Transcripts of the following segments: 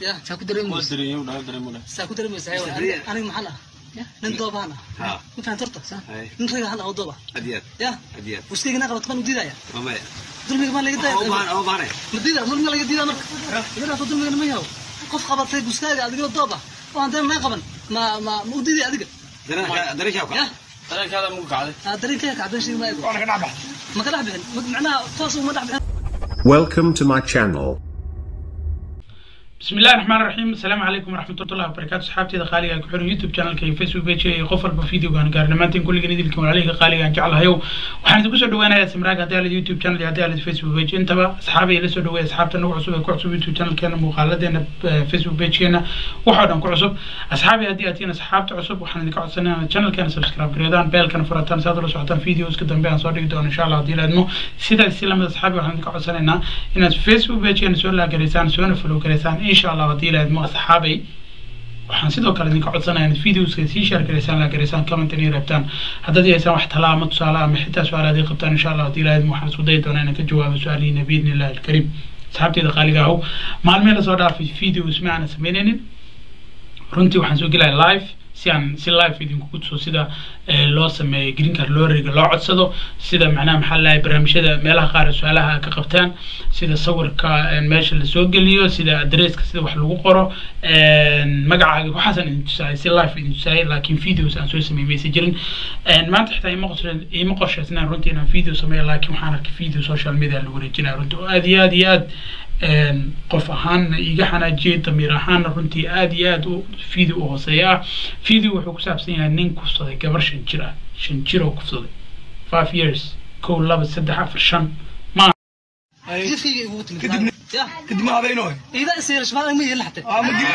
ya saa ku dareemaysa dareeyo dhaw dareemo dhaw saa ku dareemaysa hay Sabriya. aniga maxaan ah nin doobaan ah Ha. ma fahan torta Hay. nin rag ahaan ah oo dooba Adiyad. ya Adiyad. waskeyga qabato maan u diidaya Mamaya. dulmiga maan laga Oo baan daaya oo baanay. ma diida dulmiga laga diida marka iga dhaafo dulmiga ma yaho qof qabatay buskaaga adigoo doob ah oo aan dana naa qaban ma ma ma u diidaya adiga Dareenka dareenka ka. ya dareenkaada muku kacday aa dareenkaya kacban sheegi maayo ma ka dhex bixin Ma- macnaha toos uma dhex bixin Welcome to my channel. بسم الله الرحمن الرحيم السلام عليكم ورحمة الله وبركاته صحابتي قالي aan ku xiran YouTube channel kay Facebook page iyo qof walba video gaan gaar dhamaantiin kulligiin idilkii walaalihii qaaliga aan jeclahay waxaan idinku soo dhaweynayaa samraag haddii aad YouTube channel iyo haddii aad Facebook page intaba asxaabay la soo dhaweey asxaabta nagu cusub ee ku cusub YouTube channel keena muuqaaladeena eh, Facebook page keena waxa dhan ku cusub asxaabay haddii aad tihiin asxaabta cusub waxaan idinka codsanayaa channel keena subscribe gareedaan beelkana furataan si aad ula socotaan videos ka dambe aan soo dhigi doono insha Allah haddii laadmo sidaas si lamid asxaabay waxaan idinka codsanaynaa inaad Facebook page keena soo laagaraysaan soona follow garaysaan insha Allah haddii laadmo asxaabay waxaan sidoo kale idinka codsanayaa inaad videoska sii share garaysaan la garaysaan comment inay rabtaan haddaad haysaan wax talaamo tusaale ama xitaa su-aalaad ay qabtaan insha allah haddii ilaahid waxaan isku dayi doonaa inaan ka jawaabo su-aalihiina biidni illahi alkariim asxaabteyda qaaliga ahow maalmihii lasoo dhaafay videos ma aanan sameynaynin runtii waxaan soo gelaya live si aan si live idinkugu tuso sida eh, loo sameeyo green card looriga loo codsado sida macnaha maxaa lahay barnaamijyada meelaha qaar su-aalaha ka qabtaan sida sawirka eh, meesha lasoo geliyo sida adresska sida wax lagu qoro eh, magacaaga waxaasaan idin tusaayay si live idin tusaayay laakiin videos aan soo sameeyay maysa jirin Eh, maanta xitaa ima qorshe- ima qorshaysnaan runtii inaan video sameeyo laakiin waxaan arkay video social media lagu wareejinaya runtii oo aad iyo aad iyo aad een, qof ahaanna iga xanaajiyey damiir ahaanna runtii aad iyo aad u video u hooseeya ah video wuxuu ku saabsan yahay nin kufsaday gabar shan jir ah shan jir oo kufsaday five years kow laba saddex afar shan ma jidkayga igugu timid Kadibna- ya kadib ma habeynooy iida isyeelash ma ma yeelin xatee aa ma dib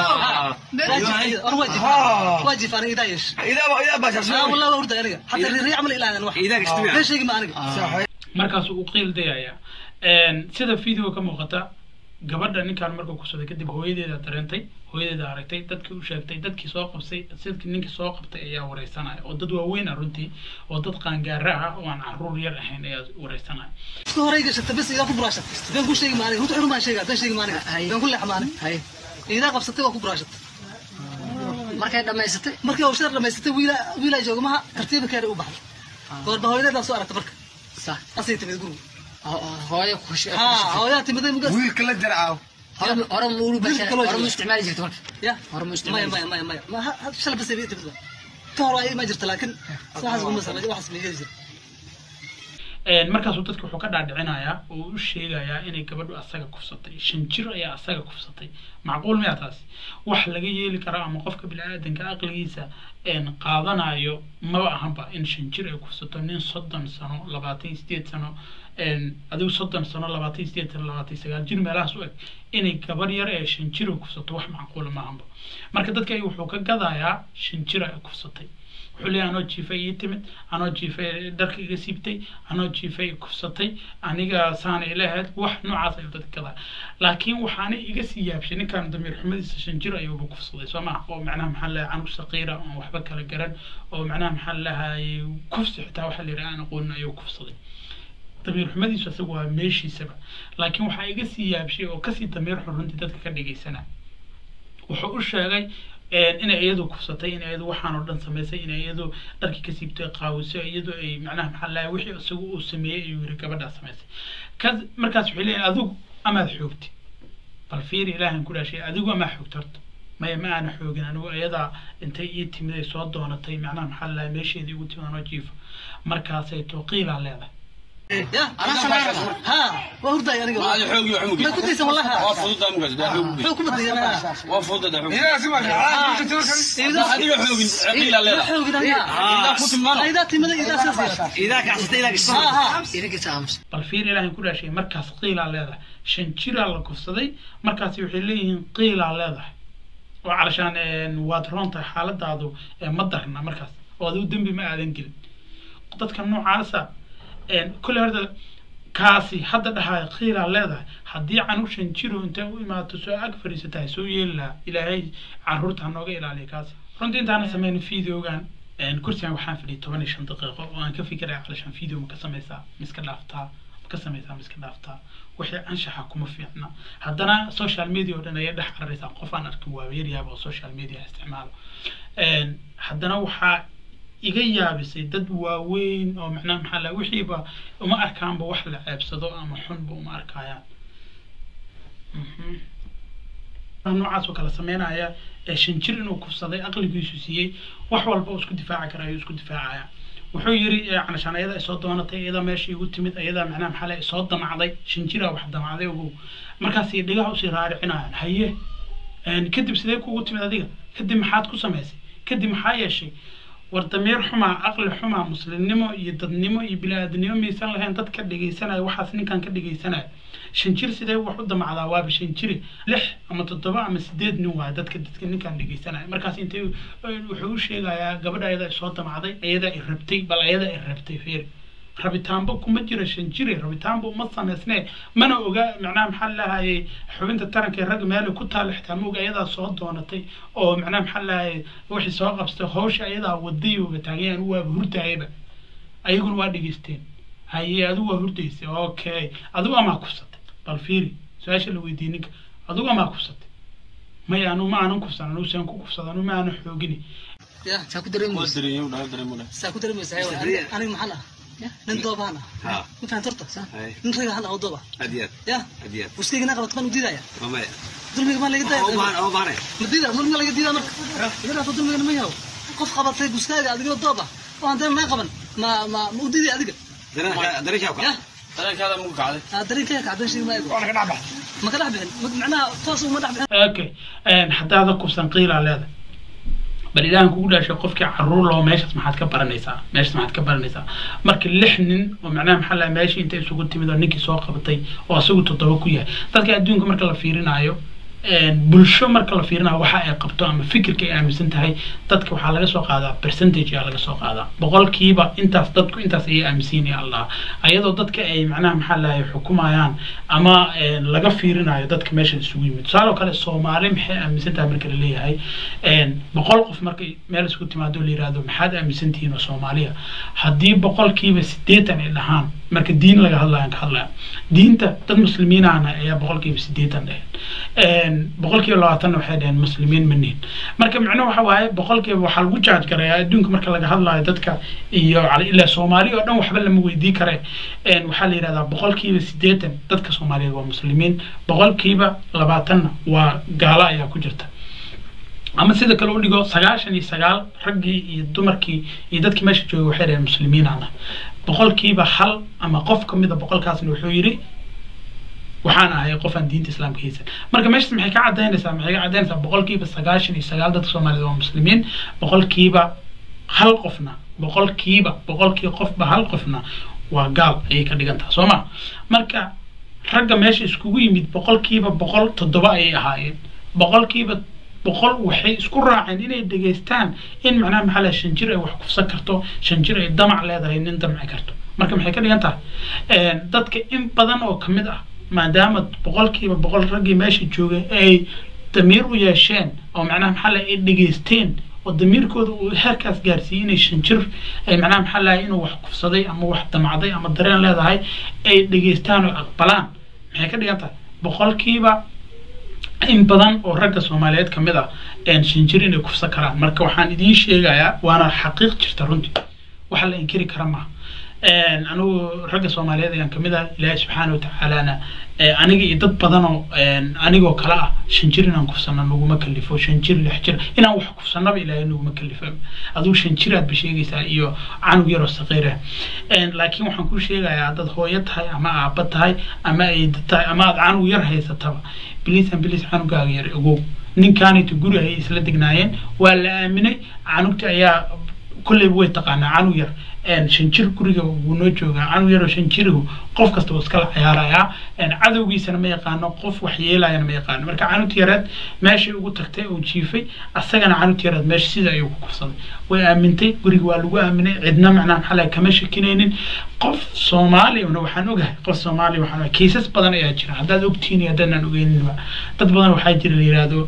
or waa jif Ah. waa jif aniga idaa yeesh idaa idaa baa aa shaashay wallah waa hurday aniga xataa riiri camal ilaadan wax Iidaga istimaac. been sheegi ma aniga markaasuu u qiil dayaya Een, sida video ka muuqata gabadha ninkaan markuu kufsaday kadib hooyadeeda dareentay hooyadeeda aragtay dadkii u sheegtay dadkii soo qabsay sidkii ninkii soo qabtay ayaa wareysanaya oo dad waaweyn ah runtii oo dad qaangaara ah oo aan caruur yar ahayn ayaa wareysanaya isku horey gashata bes idaa ku buraashat been ku sheegi ma aniga runta xurun baan sheegaa been sheegi ma aniga been ku leex ma aniga hay iidaa qabsatay waa ku buraashat markay dhammaysatay markii uu shar dhamaysatay wiila wiilaa jooga maha tartiiba keena u baxday goorba hooyadeedaa soo aragta marka sa asay timid guriga hooyo ku ha hooyaa timiday mugas wiilka la jarcaaw hore hore ma ulu Wiilka kaloo hore ma jira. isticmaali jirta marka ya hore ma maya isticmaali maya maya maya ma ha- ha- shalay bas ay timid ba ka hor ay ma jirta laakiin waxaas kuma samay waxaas ma yeeli jira Een, markaasuu dadka wuxuu ka dhaadhicinayaa oo u sheegayaa inay gabadhu asaga kufsatay shan jir ayaa asaga kufsatay macquul miyaa taasi wax laga yeeli karo ama qofka bini-aadanka aqligiisa een, qaadanayo maba ahanba in shan jir ay kufsato nin soddon sano labaatan iyo sideed sano een, adigu soddon sano labaatan iyo sideed sano labaatan iyo sagaal jir meelahaas u eg inay gabar yar ee shan jir ay kufsato wax macquula maahanba marka dadka ay wuxuu ka gadayaa shan jir ay kufsatay wuxuu leeyahay anoo jiifay ii timid anoo jiifay dharka iga siibtay anoo jiifay kufsatay aniga saana ilahayd wax noocaas ayuu dadka gadaa laakiin waxaana iga sii yaabshay ninkan damiir xumadiisa shan jir ayuuba kufsaday soo maha oo macnaha maxaa leeyahay canug saqiira oon waxba kala garan oo macnaha maxaa leeyahay kufsi xitaa waxaa la yidhaha aan aqoonin ayuu kufsaday damiir xumadiisu asaga waa meeshiisaba laakiin waxaa iga sii yaabshay oo kasii damiir xun runtii dadka ka dhigaysana wuxuu u sheegay een, inay iyadu kufsatay inay iyadu waxaan oo dhan samaysay inay iyadu dharkii ka siibtay qaawisay iyadu ay macnaha maxaa lahay wixii isagu uu sameeyey ayuu yiri gabadhaa samaysay kas markaas waxay leeyihin adigu amaad xoogti bal fiiri ilaahan ku dhaashay adigu amaa xoogta horta maya ma aana xoogin anigu iyadaa intay ii timid ay soo doonatay macnaha maxaa lahay meesheedii ugu timid anoo jiifo markaasay tooqiilaa leedahay ya ha waa hurday aniga ma xoog iyo xumug ma ku daysan wallahi waa fududaa mugaas daa xoog wuxuu ku badiyay ma waa fududaa xoog idaa si marka iidaa adiga xoogin qiila ma leedahay xoogin aniga idaa ku timaano iidaa timida iidaa sidaas yeesha Idaa ka xasatay idaa ka ha ha idinka saams bal fiir ilaahay ku dhaashay markaas qiilaa leedahay shan jiraa la kufsaday markaasi waxay leeyihiin qiilaa leedahay oo calashaan een, waad roon tahay xaaladaadu ee ma darna markaas oo adigu dembi ma aadan gelin dadka noocaasa een, kolley horta kaasi hadda dhahaaya qiilaa leedahay haddii canug shan jiro intay u imaato soo ag fadhiisatahay soo yeeli lahaa ilaahay caruurta ha nooga ilaaliya kaasi runtii intaana sameyn videogan een, kursigan waxaan fadhiyay toban iyo shan daqiiqo oo aan ka fikiraya calashaan video ma ka sameysaa ma iska dhaaftaa ma ka samaysaa ma iska dhaaftaa wixii anshaxa kuma fiicna haddana social media oo dhan ayay dhex cararaysaa qof aan arkin waa yaryaaba oo social media isticmaalo Een, haddana waxaa iga yaabisay dad waaweyn oo macnaha maxaa la wixiiba uma arkaanba wax la ceebsado ama xunba uma arkayaan Mhm. noocaas oo kale sameynaya ee shan jir inuu kufsaday aqligiisu siiyey wax walba uu isku difaaci kara ayuu isku difaacaya wuxuu yiri canashaan ayada ay soo doonatay iyada meesha igu timid iyada macnaha maxaa la soo damacday shan jiraa wax damacday ogow markaasay dhigaha usii raaricinayaan haye een, kadib sidee kugu timid adiga kadib maxaad ku samaysay kadib maxaa yeeshay war dameer xumaa aqli xumaa muslimnimo iyo dadnimo iyo bini-aadamnimo maysan lahayn dad ka dhegaysanaya waxaas ninkan ka dhegaysanaya shan jir sidee wax u damacdaa waaba shan jiri lix ama toddoba ama sideed nin waaya dadka dadka ninkan dhegaysanaya markaas intay wuxuu u sheegayaa gabadha ayada ay soo damacday ayada ay rabtay bal ayada ay rabtay feeri rabitaanba kuma jira shan jire rabitaanba uma samaysnee mana oga macnaha maxaa lahayay xubinta taranka ee ragga meelay ku taalla xitaa ma oga ayadaa soo doonatay oo macnaha maxaa lahayay wixii soo qabstay hawsha ayadaa wadayooga taagayaan waaba hurdaayaba ayaguna waa dhegeysteen haye adigu waa hurdaysay okay adigu amaa kufsatay bal fiiri su-aasha la weydiiyey ninka adigu amaa kufsatay maya anu ma aanan kufsan anu saan ku kufsada anu ma aanan xoogini ya saa ku waa dareemaysa dareeyo dhaal dareemo dhaal saa ku dareemaysa hayo Sabriya. aniga maxaan ah nin doobaan ah ها ma fahan torta هاي nin rag ahaan ah oo dooba أديات ya أديات buskayga naa qabato baan u diidaya ماما dulmiga maan laga أو ما daaya أو ما ma diida dulmiga laga diida marka iga dhaafo dulmigana ma yaho qof qabatay buskaaga adigoo doob ah oo aan dana naa qaban ma ma ma u diiday adiga درنا درنا شاوكا ya dareenkaada mugu kacday aa dareenkaya kacdan sheegi ma ego waana ka dhacbax ma ka dhex bixin ma- macnaha toos uma dhex bixin okay haddaada kufsan qiilaa leeda bal ilaahan kugu dhaashay qofkii caruur loo meeshaas maxaad ka baranaysaa meeshaas maxaad ka baranaysaa marka lix nin oo macnaha maxaa laha meeshii inta isugu timid oo ninkii soo qabatay oo asagu toddoba ku yahay dadka adduunka marka la fiirinaayo bulsho marka la fiirinayo waxa ay qabto ama fikirka ay aaminsan tahay dadka waxaa laga soo qaadaa percentage ayaa laga soo qaadaa boqolkiiba intaas dadku intaas ayay aaminsan yahay allah ayadoo dadka ay macnaha maxaa lahay xukumayaan ama een, laga fiirinayo dadka meesha isugu yimid tusaale oo kale soomaali maxay aaminsan tahay marka la leeyahay een, boqol qof markay meel isku timaado la yihahdo maxaad aaminsan tihiin oo soomaaliya haddii boqolkiiba sideetan ay dhahaan marka diin laga hadlayaan ka hadlaya diinta dad muslimiinahana ayaa boqolkiiba sideetan dheheen boqolkiiba labaatanna waxay dheheen muslimiin ma nihin marka micnuhu waxa waaye boqolkiiba waxaa lagu jaaj garayaa adduunka marka laga hadlayo dadka iyo cala- ilaa soomaali oo dhan waxba lama weydii kare een, waxaa la yidhahdaa boqolkiiba sideetan dadka soomaaliyeed waa muslimiin boqolkiiba labaatanna waa gaalo ayaa ku jirta ama sida kale u dhigo sagaashan iyo sagaal raggii iyo dumarkii iyo dadkii meesha joogay waxay dhaheen muslimiinana boqolkiiba hal ama qof ka mida boqolkaasna wuxuu yidhi waxaan ahay qof aan diinta islaamka haysan marka meeshas maxay ka cadaynaysaa maxay ka cadaynaysaa boqolkiiba sagaashan iyo sagaal dadka soomaaliyeed waa muslimiin boqolkiiba hal qofna boqolkiiba boqolkii qofba hal qofna waa gaal ayay ka dhigantaha soo ma marka ragga meesha iskugu yimid boqolkiiba boqol toddoba ayay ahaayeen boqolkiiba boqol waxay isku raaceen inay dhegaystaan in macnaha maxaa laha shan jir ay wax kufsan karto shan jir ay damac leedahay nin damci karto marka maxay ka dhigan tahay dadka in badan oo kamid ah maadaama boqolkiiba boqol raggii meesha joogay ay damiir u yeesheen oo macnaha maxaa laha ay dhegaysteen oo damiirkooda uu heerkaas gaarsiiyey inay shan jir ay macnaha maxaa lahay inuu wax kufsaday ama wax damacday ama dareen leedahay ay dhegaystaan oo aqbalaan maxay ka dhigan tahay boqolkiiba in badan oo ragga soomaaliyeed kamid ah shan jir inay kufsan karaan marka waxaan idiin sheegayaa waana xaqiiq jirta runtii waxa la inkiri kara maaha anigu ragga soomaaliyeed ayaan kamid ah ilaahi subxaana watacaalana aniga iyo dad badan oo anigoo kale ah shan jir inaan kufsano naguma kalifo shan jir lix jir inaan wax kufsanaba ilaahay naguma kalifo adigu shan jiraad ba sheegaysaa iyo canug yaroo saqiira laakiin waxaan kuu sheegayaa haddaad hooyo tahay ama aaba tahay ama ayd tahay ama aad canug yar haysataba bilisan bilis canugaaga yar ogow ninkaanayta guri ayay isla degnaayeen waa la aaminay canugta ayaa kolleyba way taqaanaa canug yar shan jir guriga wuu noo joogaa canug yaroo shan jirigu qof kasta wuu iskala ciyaarayaa cadowgiisana ma yaqaano qof wax yeelayana ma yaqaano marka canugta yareed meeshay ugu tagtay oo jiifay asagana canugta yareed meesha sida ayuu ku kufsaday way aamintay guriga waa lagu aaminay cidna macnaha maxaa lahay kama shakinaynin qof soomaaliyana waxaan ogahay qof soomaaliya waxaan ogahay kiisas badan ayaa jira haddaad ogtihiin iyo haddaan ogeyninba dad badan waxaa jira la yidhaahdo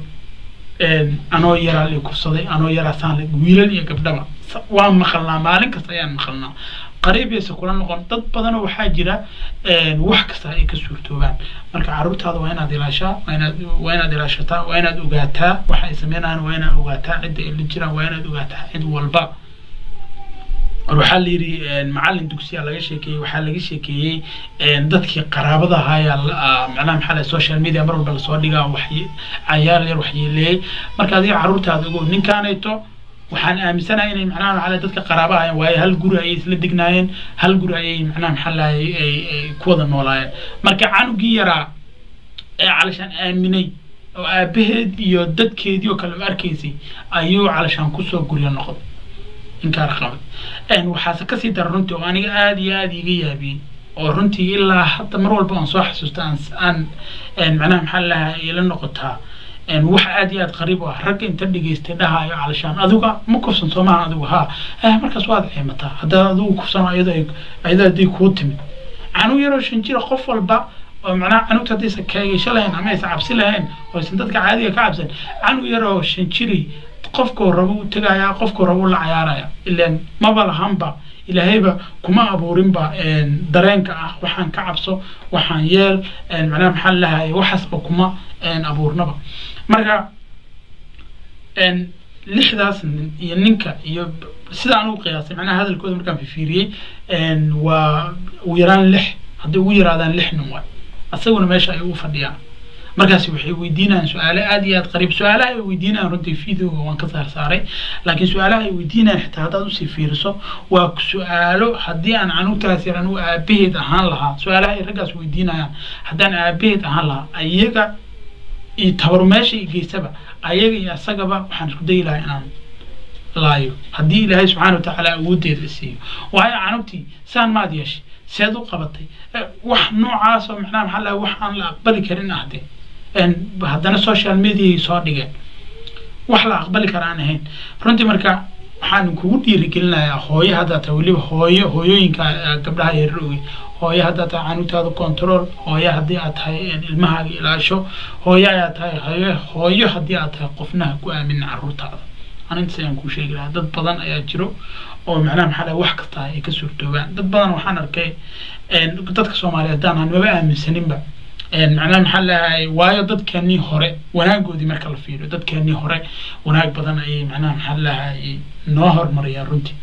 anoo yaraa la kufsaday anoo yaraa saan la wiilal iyo gabdhaba waan maqalnaa maalin kasta ayaan maqalnaa qariib yaysa kula noqon dad badanoo waxaa jira wax kasta ay ka suurtoobaan marka caruurtaada waa inaad ilaashaa waa inaad waa inaad ilaashataa waa inaad ogaataa waxa ay sameynayaan waa inaad ogaataa cidda ay la jiraan waa inaad ogaataa cid walba or waxaa la yidhi macalin dugsiya laga sheekeeyey waxaa laga sheekeeyey dadkii qaraabada ahaa macnaha maxaa lahay social media mar walba lasoo dhigaa wax cayaar yar waxyeeleeyey marka adiga caruurtaada ogo ninkaanayto waxaan aaminsanahay inay macnaha maxaa lahay dadka qaraaba ahaayeen waayo hal guri ayay isla degnaayeen hal guri ayay macnaha maxaa lahay ay ay ku wada noolaayeen marka canugii yaraa ee calashaan aaminay oo aabaheed iyo dadkeedii oo kale u arkaysay ayuu calashaan kusoo guryo noqday inkaar qabay waxaase kasii dara runtii oo aniga aada iyo aada iga yaabiyey oo runtii ilaa hadda mar walba aan soo xasuusto aan aan macnaha maxaa lahaa ila noqotaa wax aada iyo aada qariib u ah ragga inta dhegaystay dhahaayo calashaan adiga ma kufsan soomaha adigu haa markaas waad ciimataa haddaad adigu kufsano iyadoo iyadoo haddii kuu timid canug yaroo shan jira qof walba oo macnaha canugta haddaysan kaageysho lahayn ama aysan cabsi lahayn oo aysan dadka caadiga ka cabsan canug yaroo shan jiri qofkuu rabo u tegayaa qofkuu rabo u la cayaaraya ilaan maba lahanba ilaahayba kuma abuurinba dareenka ah waxaan ka cabso waxaan yeel macnaha maxaa lahay waxaasba kuma abuurnaba marka lixdaas nin iyo ninka iyo sida aan ugu qiyaasay macnaha hadalkooda markaan fifiiriyey waa ugu yaraan lix hadday ugu yaraadaan lix nin waay asaguna meesha ay u fadhiyaan markaasi waxay weydiinayaan su-aalo aada iyo aada qariib su-aalaha ay weydiinayaan runtii videoga waan ka saar saaray laakiin su-aalaha ay weydiinayaan xitaa haddaad usii fiiriso waa su-aalo haddii aan canugtaas yar anugu aabaheed ahaan lahaa su-aalaha ay raggaas weydiinayaan haddaan aabaheed ahaan lahaa ayaga iyo tabar meesha i geysaba ayaga iyo asagaba waxaan isku dayi lahaa inaan laayo haddii ilaahay subxaana watacaala awooddeeda siiyo waayo canugtii saan maad yeeshay seed u qabatay wax noocaas oo macnaha maxaa laha wax aan la aqbali karin ah de haddana social mediaay soo dhigeen wax la aqbali kara aan ahayn runtii marka waxaan kugu dhiirigelinayaa hooyo haddaa tahay weliba hooyo hooyooyinka gabdhaha yarar oge hooyo haddaa tahay canugtaada control hooyo haddii aad tahay ilmahaaga ilaasho hooyo ayaa tahay hooyo hooyo haddii aad tahay qofnaha ku aamina caruurtaada anintaas ayaan kuu sheegi lahaa dad badan ayaa jiro oo macnaha maxaa lahay wax kasta ay ka suurtoobaan dad badan waxaan arkay dadka soomaaliyeed haddaan aan maba aaminsaninba macnaha maxaa lahay waayo dadkeenii hore wanaagoodii marka la fiiriyo dadkeenii hore wanaag badan ayay macnaha maxaa lahay noo horumariyaan runtii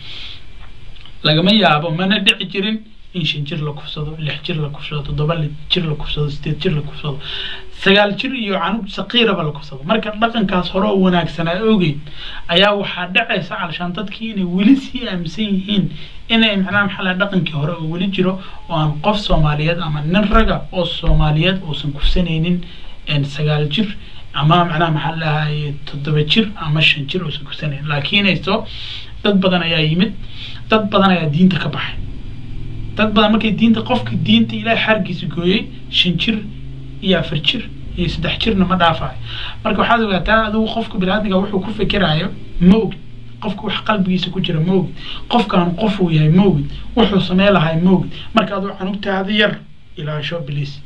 lagama yaabo mana dhici jirin in shan jir la kufsado lix jir la kufsado toddoba jir la kufsado sideed jir la kufsado sagaal jir iyo canug saqiiraba la kufsado marka dhaqankaas hore oo wanaagsanaa ogeyn ayaa waxaa dhacaysa calashaan dadkii inay weli sii aaminsan yihiin inay macnaha maxaa laha dhaqankii hore oo weli jiro oo aan qof soomaaliyeed ama nin raga oo soomaaliyeed uusan kufsanaynin sagaal jir ama macnaha maxaa lahay toddoba jir ama shan jir uusan kufsanaynin laakiinayso dad badan ayaa yimid dad badan ayaa diinta ka baxay dad badan markay diinta qofka diinta ilaahay xargiisa gooyey shan jir iyo afar jir iyo saddex jirna ma dhaafayo marka waxaad ogaataa adigu qofka biniaadmiga wuxuu ku fikiraayo ma ogid qofka wax qalbigiisa ku jira ma ogid qofkaan qof uu yahay ma ogid wuxuu samey lahay ma ogid marka aduu canugtaada yar ilaasho bliis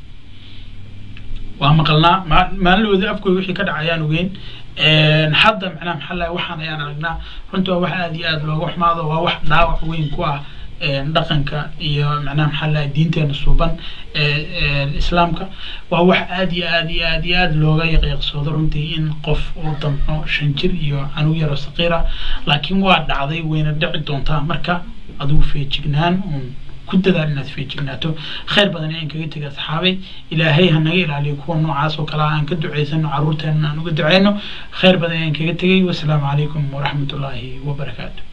waa maqalnaa maalin afkooda wixii ka dhacayaan ogeyn hadda macnaha maxaa lahay waxaan ayaan aragnaa runtii waa wax aada iyo aada looga xumaado waa wax dhaawac weyn ku ah dhaqanka iyo macnaha maxaa lahay diinteena suuban islaamka waa wax aada iyo aada iyo aada iyo aada looga yaqyaqsoodo runtii in qof uu damco shan jir iyo canug yaro saqiira laakiin waa dhacday wayna dhici doontaa marka adigu feejignaan uun ku dadaal inaad feejignaato khayr badan ayaan kaga tegay asxaabay ilaahay ha naga ilaaliyo kuwa noocaas oo kale aan ka duceysano caruurteena aan uga duceyno khayr badan ayaan kaga tegay wasalaamu calaykum waraxmatullaahi wabarakaatu